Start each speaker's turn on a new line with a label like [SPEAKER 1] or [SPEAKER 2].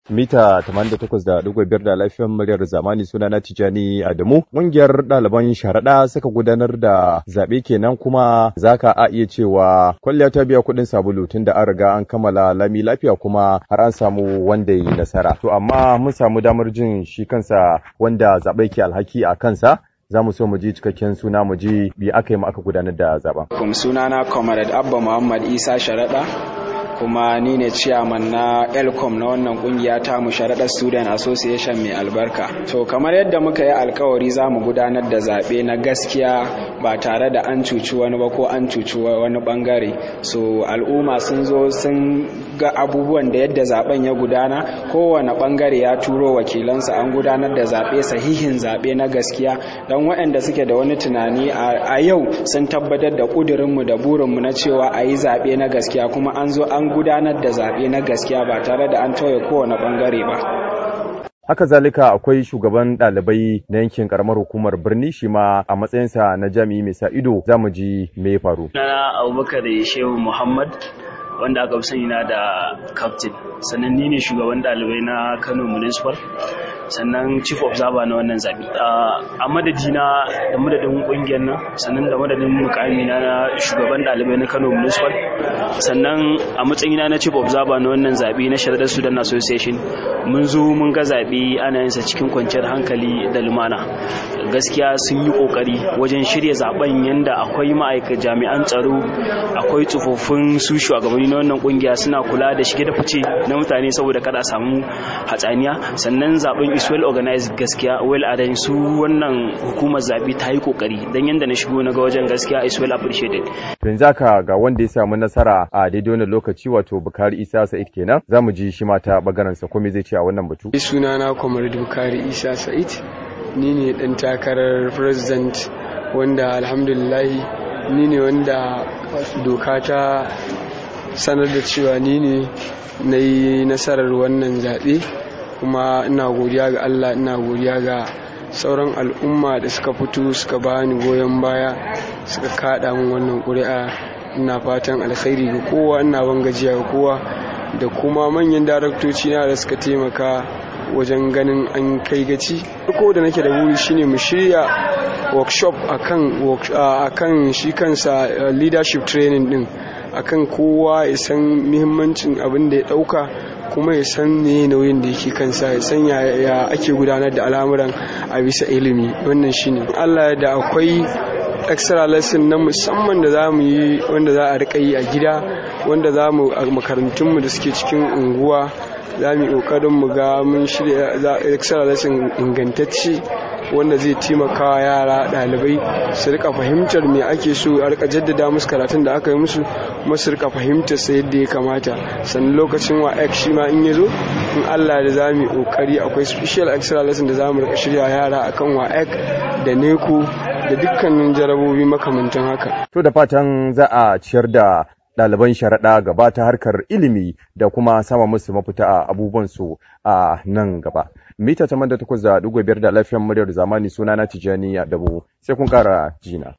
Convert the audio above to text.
[SPEAKER 1] mita 88.5 da lafiyar muryar zamani suna na Tijani Adamu. Ƙungiyar ɗaliban sharaɗa suka gudanar da zaɓe kenan kuma zaka a iya cewa kwalliya ta biya kuɗin sabulu tun da an riga an kammala lami lafiya kuma har an samu wanda yi nasara. To amma mun samu damar jin shi kansa wanda zaɓe ke alhaki a kansa za mu so mu ji cikakken suna mu ji bi aka yi aka gudanar da zaben.
[SPEAKER 2] Kum sunana Comrade Abba Muhammad Isa Sharaɗa kuma ni ne ciyaman na elcom na wannan kungiya ta mu sharaɗar student association mai albarka to kamar yadda muka yi alkawari za mu gudanar da zaɓe na gaskiya ba tare da an cuci wani ba ko an cuci wani bangare so al'umma sun zo sun ga abubuwan da yadda zaben ya gudana kowane bangare ya turo wakilansa an gudanar da zaɓe sahihin zaɓe na gaskiya don waɗanda suke da wani tunani a yau sun tabbatar da ƙudurinmu da burinmu na cewa a yi zaɓe na gaskiya kuma an zo an gudanar da zaɓe na gaskiya ba tare da an tauye kowane ɓangare ba.
[SPEAKER 1] Haka zalika akwai shugaban ɗalibai na yankin karamar hukumar birni shi ma a matsayinsa na jami'i mai sa ido za mu ji me ya faru.
[SPEAKER 3] Nana Abubakar Shehu Muhammad wanda aka fi sani na da captain sannan ni ne shugaban ɗalibai na Kano Municipal sannan chief observer na wannan zabi a madadina da madadin kungiyar nan sannan da madadin mukami na shugaban dalibai na Kano Municipal sannan a matsayina na chief observer na wannan zabi na Sharadar Sudan Association mun zo mun ga zabi ana yin sa cikin kwanciyar hankali da lumana gaskiya sun yi kokari wajen shirya zaben yanda akwai ma'aikatan jami'an tsaro akwai tsofaffin su shugabanni na wannan kungiya suna kula da shige da fice na mutane saboda kada a samu hatsaniya sannan zaben is well organized gaskiya well arranged su wannan hukumar zabi ta yi kokari dan yanda na shigo na ga wajen gaskiya is well appreciated
[SPEAKER 1] yanzu haka ga wanda ya samu nasara a daidai wannan lokaci wato Bukari Isa Sa'id kenan zamu ji shi ma ta bagaran sa komai zai ce a wannan batu
[SPEAKER 4] sunana Comrade Bukari Isa Sa'id ni ne dan takarar president wanda alhamdulillah ni ne wanda doka ta sanar da cewa ni ne na yi nasarar wannan zaɓe kuma ina godiya ga Allah ina godiya ga sauran al'umma da suka fito suka bani goyon baya suka kada min wannan ƙuri'a ina fatan alkhairi ga kowa ina ban gajiya ga kowa da kuma manyan daraktoci na da suka taimaka wajen ganin an kai gaci ko da nake da wuri shine mu shirya workshop akan akan shi kansa leadership training din akan kowa ya san muhimmancin abin da ya dauka kuma ya san ne nauyin da yake kansa ya san ya ake gudanar da al'amuran a bisa ilimi wannan shine Allah da akwai extra lesson na musamman da za mu yi wanda za a rika yi a gida wanda za mu a makarantunmu da suke cikin unguwa za mu yi ƙoƙarin mu ga mun shirya extra lesson ingantacce wanda zai taimaka wa yara ɗalibai su rika fahimtar me ake so a rika jaddada musu karatun da aka yi musu kuma su rika fahimtar sa yadda ya kamata sannan lokacin wa ek shi ma in ya zo in Allah da za mu yi ƙoƙari akwai special extra lesson da za mu rika shirya yara akan wa ek da neko da dukkanin jarabobi makamantan haka.
[SPEAKER 1] To da fatan za a ciyar da ɗaliban sharaɗa gaba ta harkar ilimi da kuma sama musu mafita a abubuwansu a nan gaba. Mita ta da takwas da ɗigo biyar da lafiyar muryar zamani suna na Tijjani a Dabo sai kun ƙara jina.